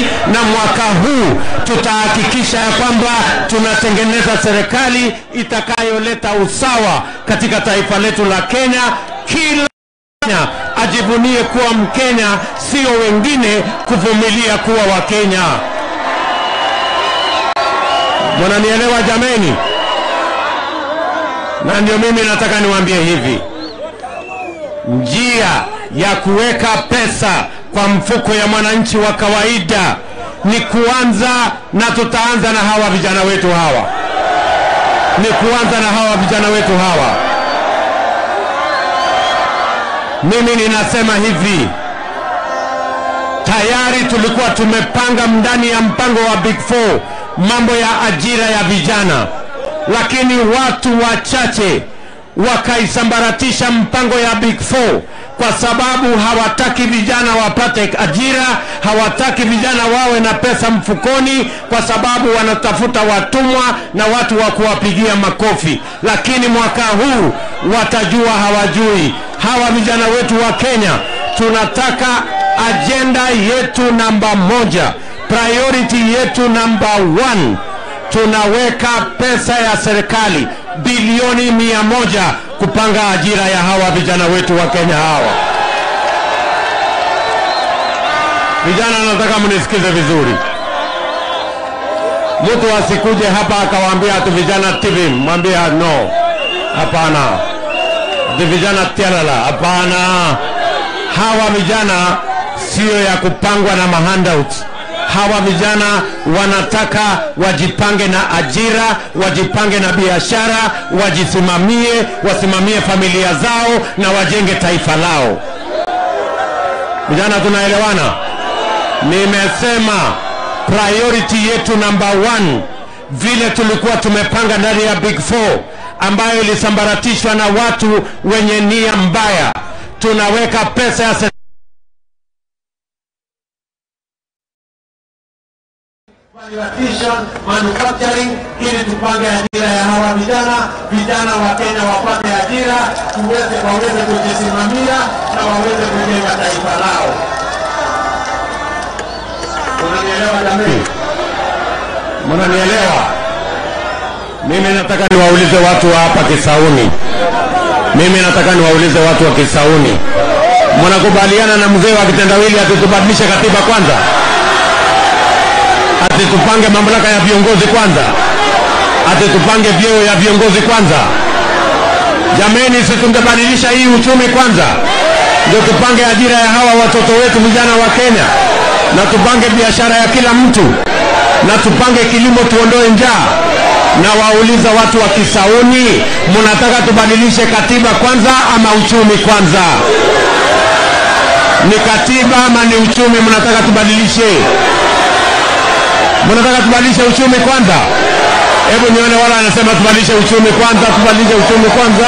na mwaka huu tutahakikisha ya kwamba tunatengeneza serikali itakayoleta usawa katika taifa letu la Kenya. Kila Mkenya ajivunie kuwa Mkenya, sio wengine kuvumilia kuwa Wakenya. Mnanielewa jameni? Na ndio mimi nataka niwaambie hivi, njia ya kuweka pesa kwa mfuko ya mwananchi wa kawaida ni kuanza, na tutaanza na hawa vijana wetu hawa, ni kuanza na hawa vijana wetu hawa. Mimi ninasema hivi, tayari tulikuwa tumepanga ndani ya mpango wa Big Four mambo ya ajira ya vijana, lakini watu wachache wakaisambaratisha mpango ya Big Four kwa sababu hawataki vijana wapate ajira, hawataki vijana wawe na pesa mfukoni, kwa sababu wanatafuta watumwa na watu wa kuwapigia makofi. Lakini mwaka huu watajua hawajui. Hawa vijana wetu wa Kenya, tunataka ajenda yetu namba moja, priority yetu namba one, tunaweka pesa ya serikali bilioni mia moja kupanga ajira ya hawa vijana wetu wa Kenya hawa. Vijana, nataka mnisikize vizuri. Mtu asikuje hapa akawaambia ati vijana TV, mwambie no, hapana. Ati vijana tialala, hapana. Hawa vijana sio ya kupangwa na mahandouts hawa vijana wanataka wajipange na ajira, wajipange na biashara, wajisimamie, wasimamie familia zao na wajenge taifa lao. Vijana, tunaelewana? Nimesema priority yetu number one, vile tulikuwa tumepanga ndani ya Big Four ambayo ilisambaratishwa na watu wenye nia mbaya, tunaweka pesa ya Validation, manufacturing ili tupange ajira ya hawa vijana, vijana wa Kenya wapate ajira, tuweze waweze kujisimamia na waweze kujenga taifa lao. Unanielewa jamii? Mnanielewa? Mimi nataka niwaulize watu wa hapa Kisauni, mimi nataka niwaulize watu wa Kisauni, mnakubaliana na mzee wa kitendawili atutubadilishe katiba kwanza? ati tupange mamlaka ya viongozi kwanza, ati tupange vyeo ya viongozi kwanza. Jameni, si tungebadilisha hii uchumi kwanza, ndio tupange ajira ya hawa watoto wetu vijana wa Kenya, na tupange biashara ya kila mtu, na tupange kilimo, tuondoe njaa. Na wauliza watu wa Kisauni, mnataka tubadilishe katiba kwanza ama uchumi kwanza? Ni katiba ama ni uchumi mnataka tubadilishe? mnataka tubadilishe uchumi kwanza? Hebu nione wala anasema tubadilishe uchumi kwanza, tubadilishe uchumi kwanza.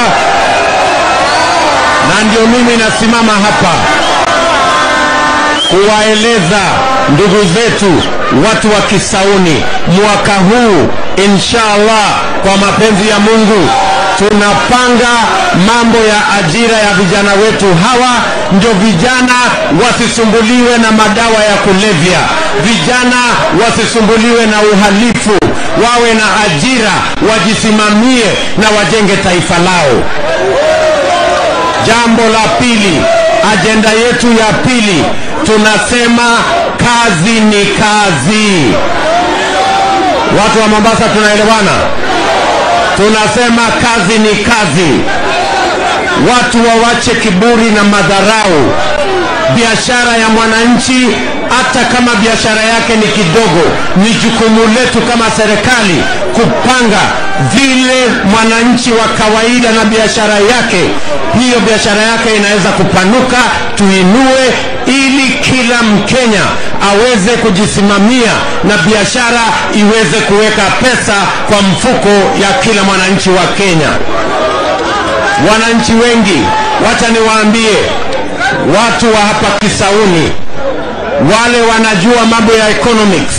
Na ndio mimi nasimama hapa kuwaeleza ndugu zetu watu wa Kisauni, mwaka huu inshallah, kwa mapenzi ya Mungu tunapanga mambo ya ajira ya vijana wetu hawa, ndio vijana wasisumbuliwe na madawa ya kulevya, vijana wasisumbuliwe na uhalifu, wawe na ajira, wajisimamie na wajenge taifa lao. Jambo la pili, ajenda yetu ya pili, tunasema kazi ni kazi. Watu wa Mombasa tunaelewana? tunasema kazi ni kazi. Watu wawache kiburi na madharau. Biashara ya mwananchi, hata kama biashara yake ni kidogo, ni jukumu letu kama serikali kupanga vile mwananchi wa kawaida na biashara yake, hiyo biashara yake inaweza kupanuka, tuinue ili kila Mkenya aweze kujisimamia na biashara iweze kuweka pesa kwa mfuko ya kila mwananchi wa Kenya. Wananchi wengi, wacha niwaambie, watu wa hapa Kisauni, wale wanajua mambo ya economics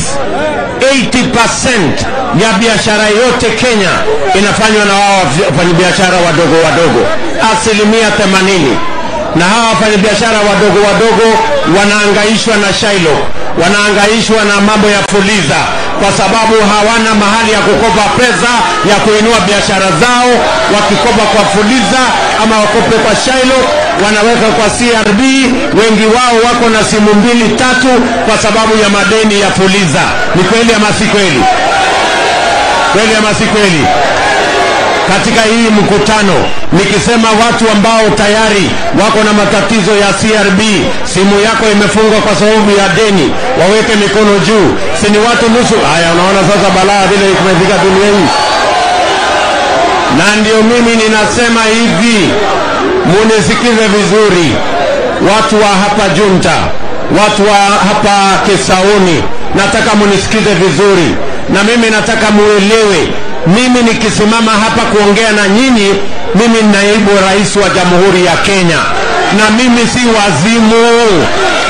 80% ya biashara yote Kenya inafanywa na wao wafanyabiashara wadogo wadogo, asilimia 80 na hawa wafanyabiashara wadogo wadogo wanaangaishwa na Shylock, wanaangaishwa na mambo ya fuliza kwa sababu hawana mahali ya kukopa pesa ya kuinua biashara zao. Wakikopa kwa fuliza ama wakope kwa Shailo, wanaweka kwa CRB. Wengi wao wako na simu mbili tatu kwa sababu ya madeni ya fuliza. Ni kweli ama si kweli? Kweli ama si kweli? katika hii mkutano nikisema watu ambao tayari wako na matatizo ya CRB, simu yako imefungwa kwa sababu ya deni, waweke mikono juu. Si ni watu nusu? Haya, unaona sasa balaa vile kumefika dunia hii, na ndio mimi ninasema hivi, munisikize vizuri, watu wa hapa Junta, watu wa hapa Kisauni, nataka munisikize vizuri, na mimi nataka muelewe mimi nikisimama hapa kuongea na nyinyi, mimi ni naibu rais wa Jamhuri ya Kenya, na mimi si wazimu,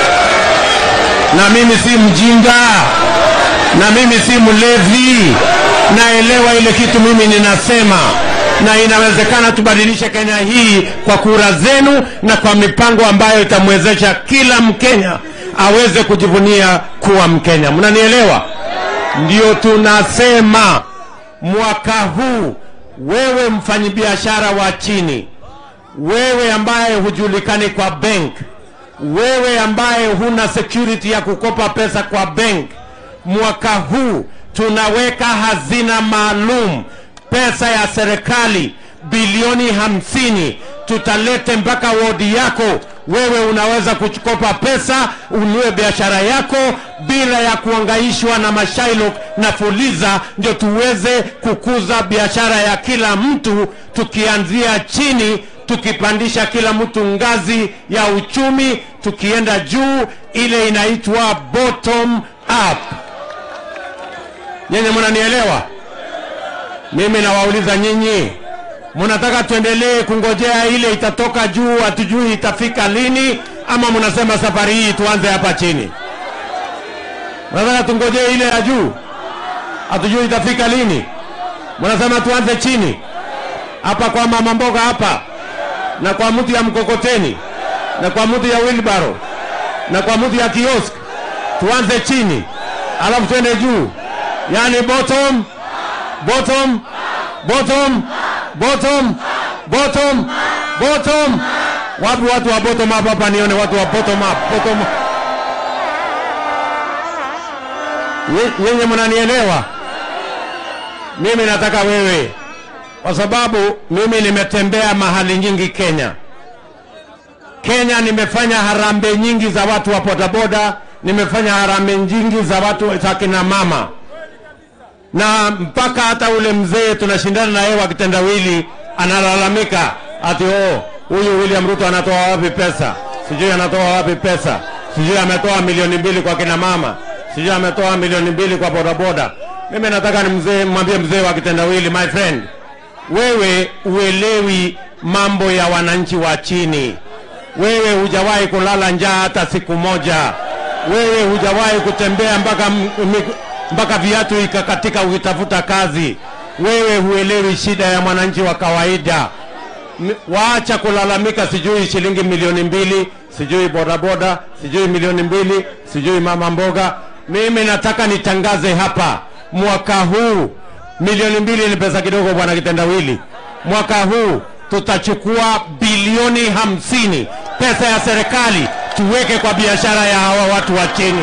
na mimi si mjinga, na mimi si mlevi. Naelewa ile kitu mimi ninasema, na inawezekana tubadilishe Kenya hii kwa kura zenu na kwa mipango ambayo itamwezesha kila Mkenya aweze kujivunia kuwa Mkenya. Mnanielewa? Ndio tunasema mwaka huu wewe mfanyabiashara wa chini, wewe ambaye hujulikani kwa bank, wewe ambaye huna security ya kukopa pesa kwa bank, mwaka huu tunaweka hazina maalum, pesa ya serikali bilioni hamsini tutalete mpaka wodi yako. Wewe unaweza kukopa pesa unue biashara yako bila ya kuangaishwa na mashailo na fuliza, ndio tuweze kukuza biashara ya kila mtu, tukianzia chini, tukipandisha kila mtu ngazi ya uchumi, tukienda juu, ile inaitwa bottom up. Nyenye mnanielewa? Mimi nawauliza nyinyi, mnataka tuendelee kungojea ile itatoka juu, hatujui itafika lini, ama mnasema safari hii tuanze hapa chini? Mnataka tungojee ile ya juu, hatujui itafika lini? Mnasema tuanze chini hapa kwa mama mboga hapa, na kwa mtu ya mkokoteni, na kwa mtu ya wheelbarrow, na kwa mtu ya kiosk, tuanze chini alafu twende juu, yani bottom bottom bottom bottom bottom bottom. Wapi watu wa bottom up hapa? Nione watu wa bottom up, bottom up. Nye- Nyenye mnanielewa? Mimi nataka wewe, kwa sababu mimi nimetembea mahali nyingi Kenya. Kenya nimefanya harambee nyingi za watu wa bodaboda, nimefanya harambee nyingi za watu za kina mama na mpaka hata ule mzee tunashindana na yeye wa kitendawili analalamika ati oh, huyu William Ruto anatoa wapi pesa? Sijui anatoa wapi pesa, sijui ametoa milioni mbili kwa kina mama, sijui ametoa milioni mbili kwa bodaboda. Mimi nataka ni mzee, mwambie mzee wa kitendawili, my friend, wewe uelewi mambo ya wananchi wa chini. Wewe hujawahi kulala njaa hata siku moja. Wewe hujawahi kutembea mpaka m- mi- mpaka viatu ikakatika ukitafuta kazi. Wewe huelewi shida ya mwananchi wa kawaida. M- Waacha kulalamika, sijui shilingi milioni mbili, sijui bodaboda, sijui milioni mbili, sijui mama mboga. Mimi nataka nitangaze hapa, mwaka huu milioni mbili ni pesa kidogo, bwana kitendawili. Mwaka huu tutachukua bilioni hamsini pesa ya serikali tuweke kwa biashara ya hawa watu wa chini.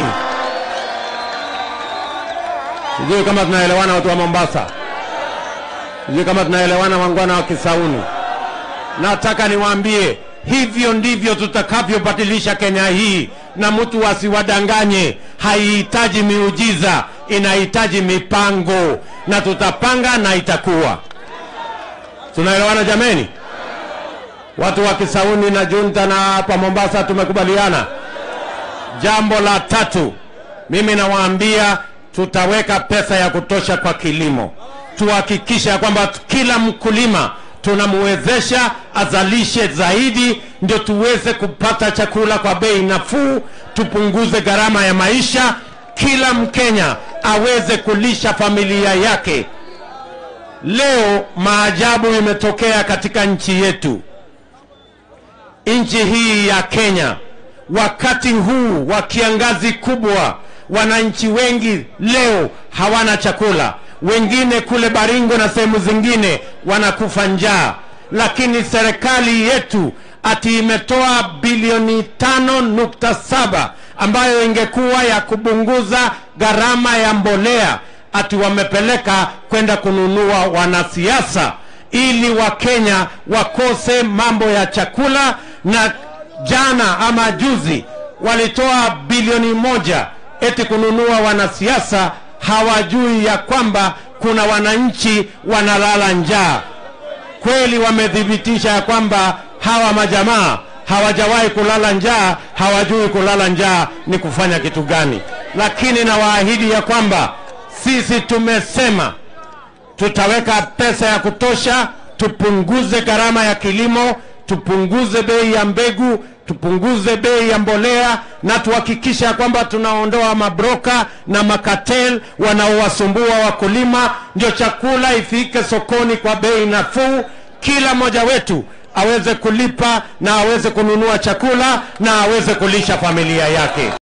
Sijui kama tunaelewana watu wa Mombasa, sijui kama tunaelewana wangwana wa Kisauni. Nataka niwaambie hivyo ndivyo tutakavyobadilisha Kenya hii, na mtu asiwadanganye. Haihitaji miujiza, inahitaji mipango, na tutapanga na itakuwa. Tunaelewana jameni? Watu wa Kisauni na Junta na hapa Mombasa tumekubaliana. Jambo la tatu, mimi nawaambia tutaweka pesa ya kutosha kwa kilimo, tuhakikishe ya kwamba kila mkulima tunamwezesha azalishe zaidi, ndio tuweze kupata chakula kwa bei nafuu, tupunguze gharama ya maisha, kila Mkenya aweze kulisha familia yake. Leo maajabu imetokea katika nchi yetu nchi hii ya Kenya, wakati huu wa kiangazi kubwa, wananchi wengi leo hawana chakula, wengine kule Baringo na sehemu zingine wanakufa njaa, lakini serikali yetu ati imetoa bilioni tano nukta saba ambayo ingekuwa ya kubunguza gharama ya mbolea, ati wamepeleka kwenda kununua wanasiasa ili Wakenya wakose mambo ya chakula. Na jana ama juzi walitoa bilioni moja eti kununua wanasiasa, hawajui ya kwamba kuna wananchi wanalala njaa. Kweli wamethibitisha ya kwamba hawa majamaa hawajawahi kulala njaa, hawajui kulala njaa ni kufanya kitu gani. Lakini nawaahidi ya kwamba sisi tumesema tutaweka pesa ya kutosha, tupunguze gharama ya kilimo, tupunguze bei ya mbegu, tupunguze bei ya mbolea na tuhakikisha kwamba tunaondoa mabroka na makatel wanaowasumbua wakulima, ndio chakula ifike sokoni kwa bei nafuu, kila mmoja wetu aweze kulipa na aweze kununua chakula na aweze kulisha familia yake.